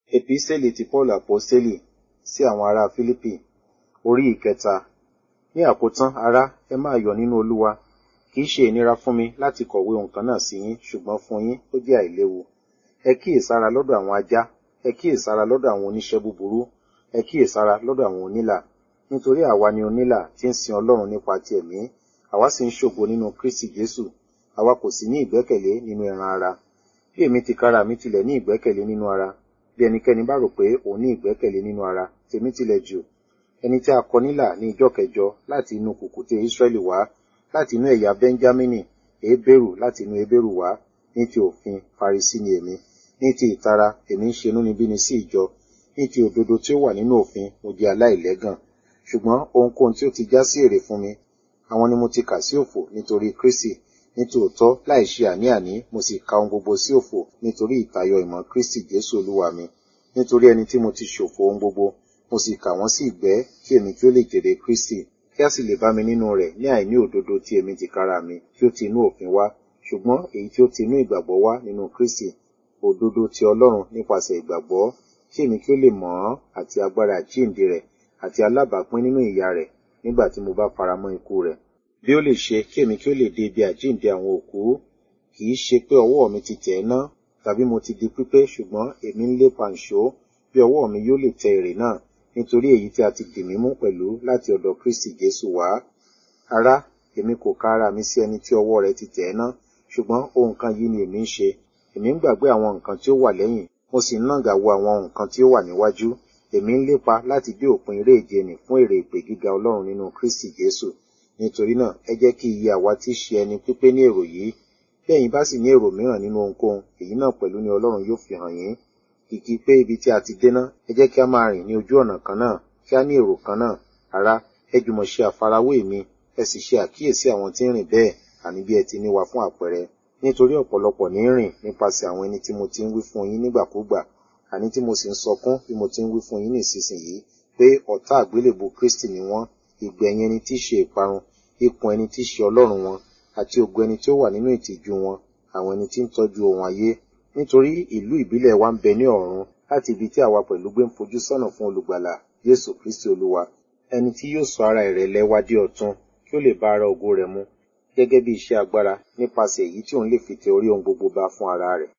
Epísẹ́lì ti Paul Àpọ́sítélì sí àwọn ará Fílípì orí ìkẹta. Ní àkótán, ará, ẹ máa yọ̀ nínú Olúwa. Kì í ṣe ìnira fún mi láti kọ̀wé ohun kan náà sí yín, ṣùgbọ́n fún yín ó jẹ́ àìléwu. Ẹ kíyèsára lọ́dọ̀ àwọn ajá, ẹ kíyèsára lọ́dọ̀ àwọn oníṣẹ́ búburú, ẹ kíyèsára lọ́dọ̀ àwọn onílà. Nítorí àwa ni onílà tí ń sin Ọlọ́run nípa ti ẹ̀mí, àwa sì ń ṣògo nínú Kristi Jésù. Àwa kò sì ní ìgbẹ́kẹ̀lé nínú ẹran ara. Bí èmi tìkára mi tilẹ̀ ní ìgbẹ́kẹ̀lé nínú ara, bí ẹnikẹ́ni bá rò pé òun ní ìgbẹ́kẹ̀lé nínú ara, tèmi tilẹ̀ jù. Ẹni tí a kọ nílà ní ìjọ kẹjọ láti inú kùkùté Ísírẹ́lì wá, láti inú ẹ̀yà Bẹ́ńjámínì, Hébérù láti inú Hébérù wá, ní ti òfin Farisí ni èmi. Ní ti ìtara, èmi ń ṣe inúnibíni sí ìjọ. Ní ti òdodo tí ó wà nínú òfin, mo jẹ́ aláìlẹ́gàn. Ṣùgbọ́n ohunkóhun tí ó ti já sí èrè fún mi, àwọn ni mo ti kà sí òfò nítorí Kristi. Ní tòótọ́, láì ṣe àní-àní, mo sì ka ohun gbogbo sí òfò nítorí ìtayọ ìmọ̀ Kristi Jésù Olúwa mi. Nítorí ẹni tí mo ti ṣòfò ohun gbogbo, mo sì kà wọ́n sí ìgbẹ́ kí èmi kí ó lè jèrè Kristi, kí a sì lè bá mi nínú rẹ̀ ní àìní òdodo tí èmi tìkára mi tí ó ti inú òfin wá, ṣùgbọ́n èyí tí ó ti inú ìgbàgbọ́ wá nínú Kristi, òdodo ti Ọlọ́run nípasẹ̀ ìgbàgbọ́, kí èmi kí ó lè mọ̀ ọ́n àti agbára àjíǹde rẹ̀ àti alábàápín nínú ìyà rẹ̀ nígbà tí mo bá faramọ́ ikú rẹ̀. Bí ó lè ṣe kí èmi kí ó lè dé ibi àjíǹde àwọn òkú, kì í ṣe pé ọwọ́ mi ti tẹ̀ ẹ́ ná, tàbí mo ti di pípé ṣùgbọ́n èmi ń lépa ìṣó bí ọwọ́ mi yóò lè tẹ èrè náà, nítorí èyí tí a ti dì mí mú pẹ̀lú láti ọ̀dọ̀ Kristi Jésù wá. Ará, èmi kò ka ara mi sí ẹni tí ọwọ́ rẹ̀ ti tẹ̀ ẹ́ ná, ṣùgbọ́n ohun kan yìí ni èmi ń ṣe. Èmi ń gbàgbé àwọn nǹkan tí ó wà lẹ́yìn, mo sì ń nàgà wo àwọn nǹkan tí ó wà níwájú. Èmi ń lépa láti dé òpin eré ìje nì fún èrè ìpè gíga Ọlọ́run nínú Kristi Jésù. Nítorí náà, ẹ jẹ́ kí iye àwa tí ṣe ẹni pípé ní èrò yìí. Bí ẹ̀yin bá sì ní èrò mìíràn nínú ohunkóhun, èyí náà pẹ̀lú ni Ọlọ́run yóò fi hàn yín. Kìkì pé ibi tí a ti dé ná, ẹ jẹ́ kí a máa rìn ní ojú ọ̀nà kan náà, kí a ní èrò kan náà. Ará, ẹ jùmọ̀ ṣe àfarawé mi, ẹ sì ṣe àkíyèsí àwọn tí ń rìn bẹ́ẹ̀, àní bí ẹ ti ní wa fún àpẹẹrẹ. Nítorí ọ̀pọ̀lọpọ̀ ní rìn nípasẹ̀ àwọn ẹni tí mo ti ń wí fún yín nígbàkúgbà, àní tí mo sì ń sọkún bí mo ti ń wí fún yín nísinsìnyí, pé ọ̀tá àgbélébù Kristi ni wọ́n, ìgbẹ̀yìn ẹni tí í ṣe ìparun, ikùn ẹni tí í ṣe Ọlọ́run wọn, àti ògo ẹni tí ó wà nínú ìtìjú wọn, àwọn ẹni tí ń tọ́jú ohun ayé. Nítorí ìlú ìbílẹ̀ wa ń bẹ ní ọ̀run, láti ibi tí àwa pẹ̀lú gbé ń fojú sọ́nà fún olùgbàlà, Jésù Kristi Olúwa, ẹni tí yóò sọ ara ìrẹ̀lẹ̀ wa di ọ̀tun, kí ó lè bá ara ògo rẹ̀ mu, gẹ́gẹ́ bí iṣẹ́ agbára nípasẹ̀ èyí tí òun lè fi tẹ orí ohun gbogbo ba fún ara rẹ̀.